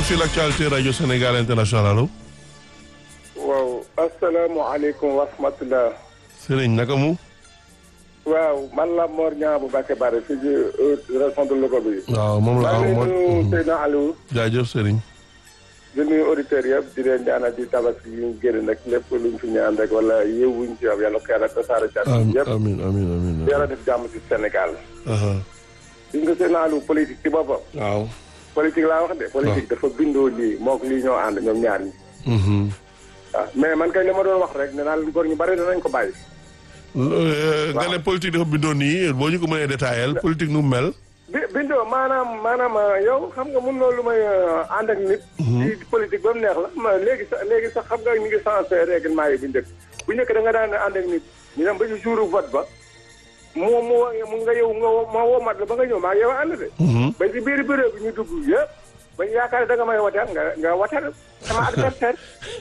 forum sur l'actualité radio Sénégal international allo. waaw asalaamaaleykum wa rahmatulah. Serigne naka mu. waaw man la Mor Niang bu Bakke Bare fii ci région de Louga bi. waaw moom la maa waaw ngi nuyu mooy. Seydina Aliou. jaajëf Serigne. di nuyu auditeurs yëpp di leen ñaanal di tabaski yi ñu génn nag lépp luñ fi ñaan rek wala yéewuñ ci am yàlla ko yàlla tasaare ci àdduna amiin yëpp. amiin amiin amiin. yàlla def jàmm ci Sénégal. aha gis nga Seydina Aliou politique ci boppam. waaw. politique laa wax de. politique dafa bindoo lii moog lii ñoo ànd ñoom ñaar ñi. mhm. waaw mais man kay li ma doon wax rek nee naa leen góor ñu bari danañ ko bàyyi. Euh, nga ne politique dafa bindoo nii boo ñu ko mënee détaillé politique nu mu mel. bi bindoo maanaam maanaam yow xam nga mun loolu lu may ànd ak nit. ci politique ba mu neex la ma léegi sax léegi sax xam nga ñu ngi changé règlement yi bu njëkk bu njëkk da nga daan ànd ak nit ñu dem ba ci jour vote ba mu mu mu nga yow nga woo ma woo mat la ba nga ñëw maa ngi yow ànd de. ba ci biir bureau bi ñu dugg yëpp ba ñu yaakaar ne da nga may wateel nga nga wateel sama adversaire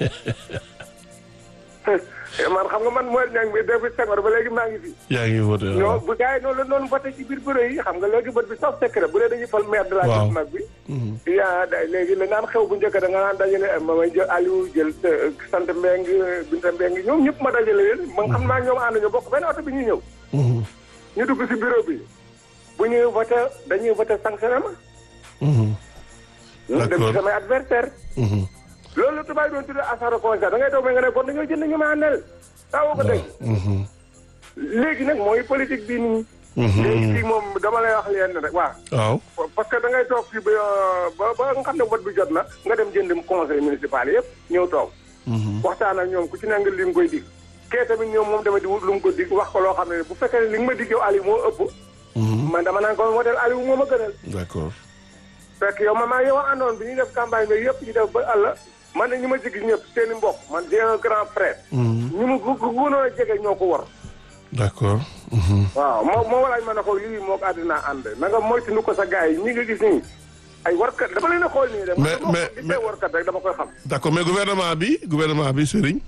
man xam nga man mooy ñang bi depuis Senghor ba léegi maa ngi fi. yaa ngi voté ñoo waaw. bu gars yi noonu la noonu voté ci biir bureau yi xam nga léegi bët bi sax secret bu dee dañuy fal maire de la Waaw. ville mag bi yaa da léegi la naan xew bu njëkk da nga naan dajale ma may jël Aliou jël euh, sant Mbeng Binta Mbeng ñoom ñëpp ma dajale leen ma xam naa ñoom ànd ñu bokk benn oto bi ñuy ñëw Mhm. ñu dugg si bureau bi bu ñuy voté dañuy voté sanctionné ma Mhm. dem ci D'accord. samay adversaire Mhm. loolu la tubaab yi doon tuddee asaro constat da ngay toog mais nga ne kon dañoo jënd ñu ma àndal taawoo ko dégg Mhm. léegi nag mooy politique bi nii Mhm. léegi fii moom dama lay wax leen rek waaw waaw. parce que da ngay toog fii ba ba ba nga xam ne vote bi jot na nga dem jënd conseil municipal yëpp ñëw toog Mhm. waxtaan ak ñoom ku ci nangu li nga koy dig kee tamit ñoom moom tamit di wut lu mu ko dig wax ko loo xam ne bu fekkee ne li nga ma dig yow Aliou moo ëpp Mhm. man dama naan ko modèle Aliou moo ma gënal d'accord. fekk yow man maa yow a àndoon bi ñuy def campagne bi yëpp ñu def ba àll man ne ñi ma jigi ñëpp seen i mbokk man j'ai un grand frère Mhm. ñu mu gu gënoon a jege ñoo ko war d'accord. Mhm. waaw moo moo walaaj ma ne ko lii moo ko àddina ànd na nga moytu nu ko sa gars yi ñi nga gis nii ay warkat dama leen a xool nii rek Mais- man mais- gisee mais- warkat rek dama koy xam d'accord mais gouvernement bi gouvernement bi Serigne.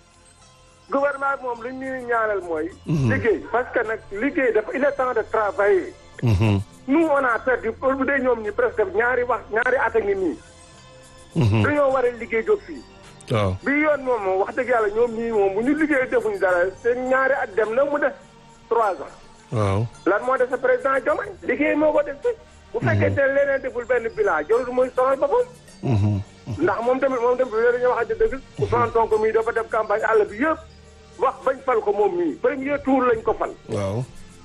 gouvernement bi moom li ñuy ñaanal mooy liggéey parce que nag liggéey dafa il est temps de travailler Mhm. nous on a perdu pour bu dee ñoom ñi presque ñaari wax ñaari at a ngi nii Mhm. dañoo war a liggéey jóg fii waaw. bi yoon moom moom wax dëgg yàlla ñoom ñii moom bu ñu liggéey defuñu dara seen ñaari at dem na mu def trois ans waaw. lan moo def sa président Diomaye liggéey moo ko def fi bu fekkee te leneen deful benn bilan jarul muy sonal boppam Mhm. ndax moom tamit moom tamit loolu dañoo wax dëgg Ousmane Sonko mii dafa def campagne àll bi yëpp wax bañ fal ko moom mii premier tour lañ ko fal waaw.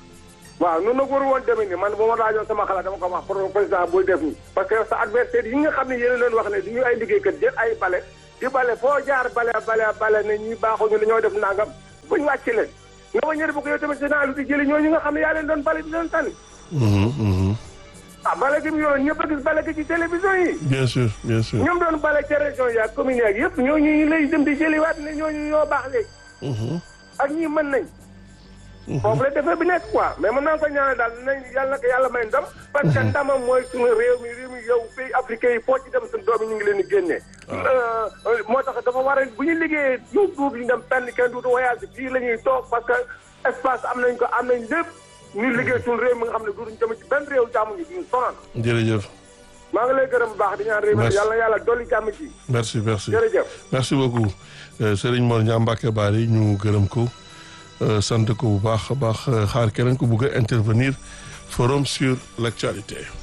waaw noonu nag waru woon demee ni man bu ma laajoon sama xalaat dama ko wax pour président buy def nii parce que sa adversaire yi nga xam ne yéen leen wax ne du ñu ay liggéeykat jël ay bale di bale foo jaar bale bale bale ne ñi baaxuñu la ñoo def nangam buñ wàcc leen nga ba ñëri bu ko yow tamit sénat lu di jëli ñooñu nga xam ne yaa leen doon bale di leen tànn Mhm. Mhm. ah bale gi mu yoroon ñëpp a gis bale gi ci télévision yi bien sûr bien sûr. ñoom doon bale ca région yi ak commune yi yëpp ñooñu ñu lay dem di jëliwaat ne ñooñu ñoo baax léegi Mhm. ak ñii mën nañ foofu la defee bi nekk quoi mais mën naa ko ñaanal daal nañ yàlla na ko yàlla may ndam parce que ndamam mooy suñu réew mi réew mi yow pays africain yi foo ci dem suñu doom yi ñu ngi leen di génnee moo tax dafa war a bu ñu liggéeyee ñu duut ñu dem tànn kenn duutu voyage fii la ñuy toog parce que espace am nañ ko am nañ lépp ñu liggéey suñu réew mi nga xam ne duutuñ dem ci benn réew jàmm ñu duñu sonal jërëjëf. maa ngi lay gërëm bu baax di ñaan réew mi Merci. yàlla na yàlla dolli jàmm ci merci merci. jërëjëf merci beaucoup Euh, Serigne Mor Niang Mbacké Bari ñu gërëm ko euh, sant ko bu baax a baax euh, xaar keneen ko bëgg a intervenir forum sur l'actualité